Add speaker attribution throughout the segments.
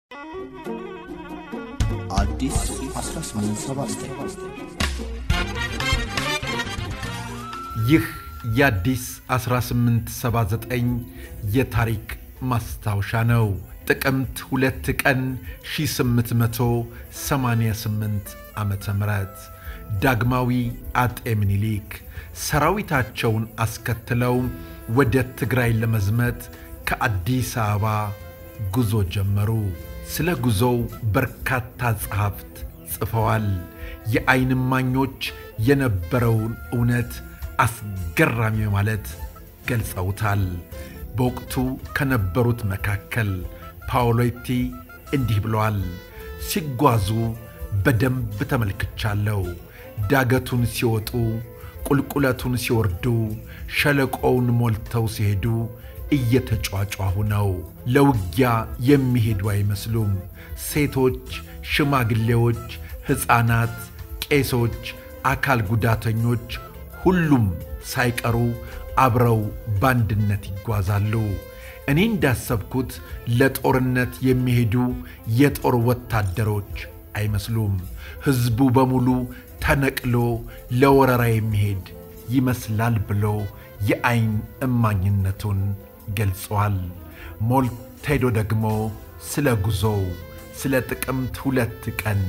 Speaker 1: አዲስ 1879
Speaker 2: ይህ የአዲስ 1879 የታሪክ ማስታወሻ ነው። ጥቅምት ሁለት ቀን 1888 ዓ ም ዳግማዊ አጤ ምኒልክ ሰራዊታቸውን አስከትለው ወደ ትግራይ ለመዝመት ከአዲስ አበባ ጉዞ ጀመሩ። ስለ ጉዞው በርካታ ጸሐፍት ጽፈዋል። የዓይን እማኞች የነበረውን እውነት አስገራሚ ማለት ገልጸውታል። በወቅቱ ከነበሩት መካከል ፓውሎቲ እንዲህ ብለዋል። ሲጓዙ በደንብ ተመልክቻለሁ። ዳገቱን ሲወጡ፣ ቁልቁለቱን ሲወርዱ፣ ሸለቆውን ሞልተው ሲሄዱ እየተጯጯሁ ነው። ለውጊያ የሚሄዱ አይመስሉም። ሴቶች፣ ሽማግሌዎች፣ ሕፃናት፣ ቄሶች፣ አካል ጉዳተኞች ሁሉም ሳይቀሩ አብረው በአንድነት ይጓዛሉ። እኔ እንዳሰብኩት ለጦርነት የሚሄዱ የጦር ወታደሮች አይመስሉም። ሕዝቡ በሙሉ ተነቅሎ ለወረራ የሚሄድ ይመስላል ብሎ የዓይን እማኝነቱን ገልጸዋል። ሞልቴዶ ደግሞ ስለ ጉዞው ስለ ጥቅምት ሁለት ቀን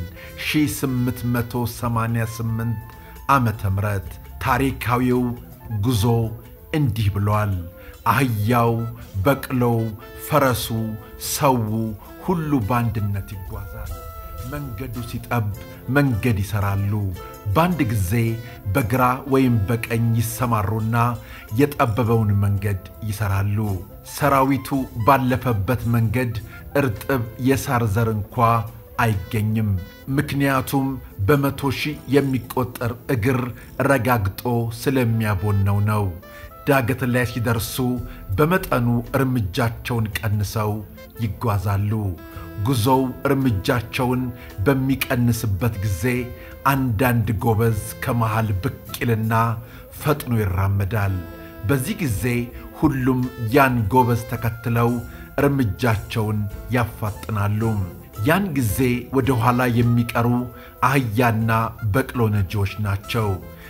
Speaker 2: 1888 ዓመተ ምህረት ታሪካዊው ጉዞ እንዲህ ብሏል። አህያው፣ በቅሎው፣ ፈረሱ፣ ሰው ሁሉ በአንድነት ይጓዛል። መንገዱ ሲጠብ መንገድ ይሠራሉ። በአንድ ጊዜ በግራ ወይም በቀኝ ይሰማሩና የጠበበውን መንገድ ይሠራሉ። ሰራዊቱ ባለፈበት መንገድ እርጥብ የሳር ዘር እንኳ አይገኝም። ምክንያቱም በመቶ ሺህ የሚቆጠር እግር ረጋግጦ ስለሚያቦነው ነው። ዳገት ላይ ሲደርሱ በመጠኑ እርምጃቸውን ቀንሰው ይጓዛሉ። ጉዞው እርምጃቸውን በሚቀንስበት ጊዜ አንዳንድ ጎበዝ ከመሃል ብቅ ይልና ፈጥኖ ይራመዳል። በዚህ ጊዜ ሁሉም ያን ጎበዝ ተከትለው እርምጃቸውን ያፋጥናሉ። ያን ጊዜ ወደ ኋላ የሚቀሩ አህያና በቅሎ ነጂዎች ናቸው።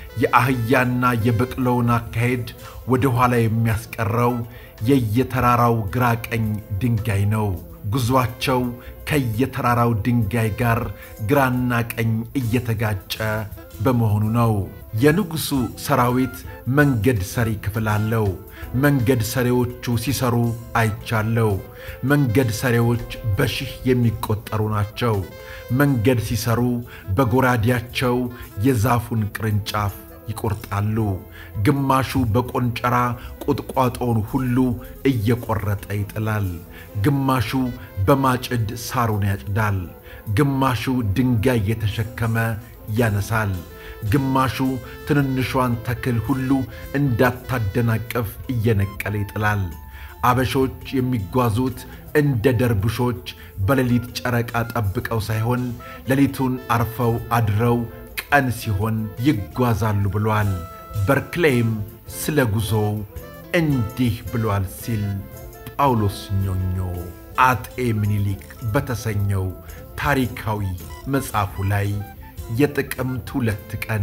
Speaker 2: የአህያና የበቅሎውን አካሄድ ወደ ኋላ የሚያስቀረው የየተራራው ግራ ቀኝ ድንጋይ ነው። ጉዞአቸው ከየተራራው ድንጋይ ጋር ግራና ቀኝ እየተጋጨ በመሆኑ ነው። የንጉሡ ሰራዊት መንገድ ሰሪ ክፍል አለው። መንገድ ሰሪዎቹ ሲሰሩ አይቻለው። መንገድ ሰሪዎች በሺህ የሚቆጠሩ ናቸው። መንገድ ሲሰሩ በጎራዴያቸው የዛፉን ቅርንጫፍ ይቆርጣሉ። ግማሹ በቆንጨራ ቁጥቋጦውን ሁሉ እየቆረጠ ይጥላል። ግማሹ በማጭድ ሳሩን ያጭዳል። ግማሹ ድንጋይ እየተሸከመ ያነሳል። ግማሹ ትንንሿን ተክል ሁሉ እንዳታደናቅፍ እየነቀለ ይጥላል። አበሾች የሚጓዙት እንደ ደርብሾች በሌሊት ጨረቃ ጠብቀው ሳይሆን ሌሊቱን አርፈው አድረው ቀን ሲሆን ይጓዛሉ ብሏል። በርክሌይም ስለ ጉዞው እንዲህ ብሏል ሲል ጳውሎስ ኞኞ አጤ ምኒልክ በተሰኘው ታሪካዊ መጽሐፉ ላይ የጥቅምት ሁለት ቀን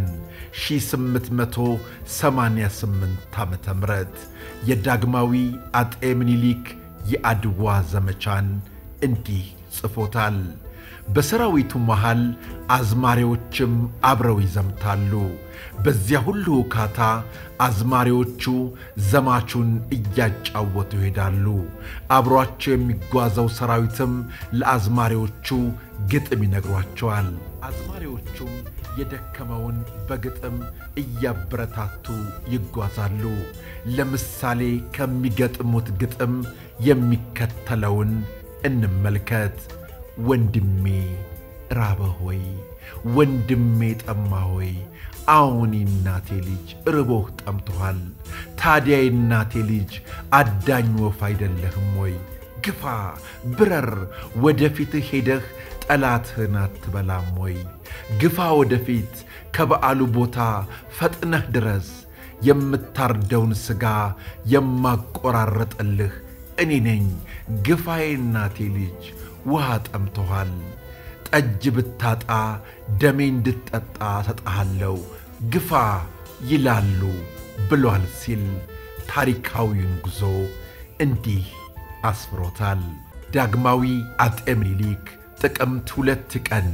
Speaker 2: 1888 ዓ ም የዳግማዊ አጤ ምኒልክ የአድዋ ዘመቻን እንዲህ ጽፎታል። በሰራዊቱ መሃል አዝማሪዎችም አብረው ይዘምታሉ። በዚያ ሁሉ ውካታ አዝማሪዎቹ ዘማቹን እያጫወቱ ይሄዳሉ። አብሯቸው የሚጓዘው ሰራዊትም ለአዝማሪዎቹ ግጥም ይነግሯቸዋል። አዝማሪዎቹም የደከመውን በግጥም እያበረታቱ ይጓዛሉ። ለምሳሌ ከሚገጥሙት ግጥም የሚከተለውን እንመልከት። ወንድሜ ራበ ሆይ ወንድሜ ጠማ ሆይ አሁን እናቴ ልጅ ርቦህ ጠምቶሃል። ታዲያ የእናቴ ልጅ አዳኝ ወፍ አይደለህም ወይ? ግፋ ብረር፣ ወደፊትህ ሄደህ ጠላትህን አትበላም ወይ? ግፋ ወደፊት፣ ከበዓሉ ቦታ ፈጥነህ ድረስ። የምታርደውን ሥጋ የማቆራረጠልህ እኔ ነኝ። ግፋዬ እናቴ ልጅ ውሃ ጠምቶሃል፣ ጠጅ ብታጣ ደሜ እንድትጠጣ ሰጠሃለው፣ ግፋ ይላሉ ብሏል ሲል ታሪካዊውን ጉዞ እንዲህ አስፍሮታል። ዳግማዊ አጤ ምኒልክ ጥቅምት ሁለት ቀን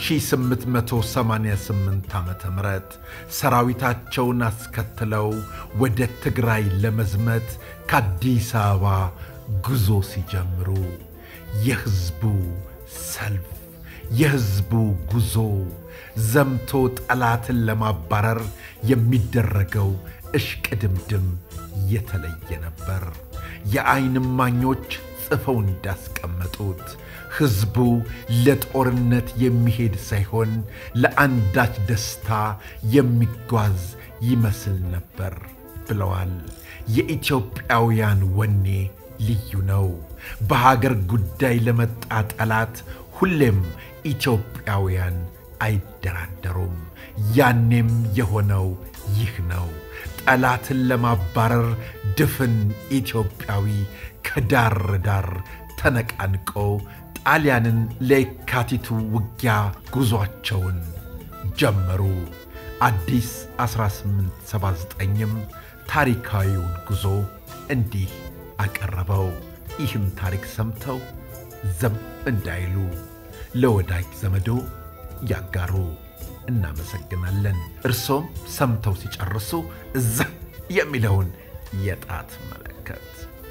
Speaker 2: 1888 ዓ ም ሰራዊታቸውን አስከትለው ወደ ትግራይ ለመዝመት ከአዲስ አበባ ጉዞ ሲጀምሩ የሕዝቡ ሰልፍ፣ የሕዝቡ ጉዞ፣ ዘምቶ ጠላትን ለማባረር የሚደረገው እሽቅድምድም የተለየ ነበር። የዓይን እማኞች ጽፈው እንዳስቀመጡት ሕዝቡ ለጦርነት የሚሄድ ሳይሆን ለአንዳች ደስታ የሚጓዝ ይመስል ነበር ብለዋል። የኢትዮጵያውያን ወኔ ልዩ ነው። በሀገር ጉዳይ ለመጣ ጠላት ሁሌም ኢትዮጵያውያን አይደራደሩም። ያኔም የሆነው ይህ ነው። ጠላትን ለማባረር ድፍን ኢትዮጵያዊ ከዳር ዳር ተነቃንቆ ጣሊያንን ለየካቲቱ ውጊያ ጉዞአቸውን ጀመሩ። አዲስ 1879ም ታሪካዊውን ጉዞ እንዲህ አቀረበው። ይህም ታሪክ ሰምተው ዘም እንዳይሉ ለወዳጅ ዘመዶ ያጋሩ። እናመሰግናለን። እርሶም ሰምተው ሲጨርሱ እዛ የሚለውን የጣት መለከት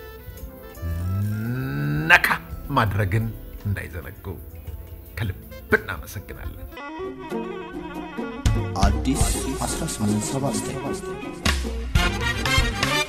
Speaker 2: ነካ ማድረግን እንዳይዘነጉ ከልብ እናመሰግናለን።
Speaker 1: አዲስ 1879